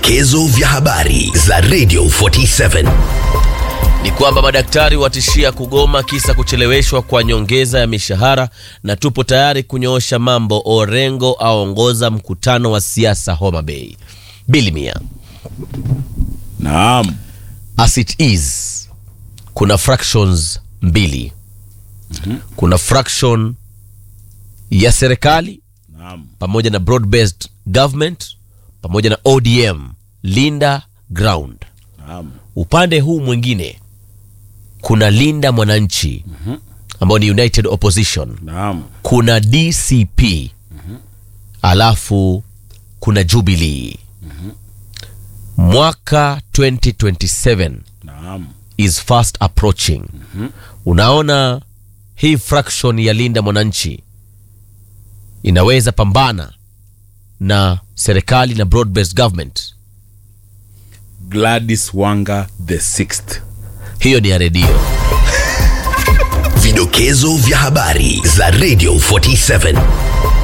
Vidokezo vya habari za Radio 47. ni kwamba madaktari watishia kugoma kisa kucheleweshwa kwa nyongeza ya mishahara na tupo tayari kunyoosha mambo. Orengo aongoza mkutano wa siasa Homa Bay. Bilimia, Naam. as it is, kuna fractions mbili. Kuna fraction ya serikali Naam. pamoja na broad based government pamoja na ODM, Linda Ground. Naam. upande huu mwingine kuna linda mwananchi ambao ni united opposition Naam. kuna dcp alafu kuna jubilee mwaka 2027 Naam. is fast approaching unaona hii fraction ya linda mwananchi inaweza pambana na serikali na broad based government Gladys Wanga the sixth. hiyo ni ya redio Vidokezo vya habari za Radio 47.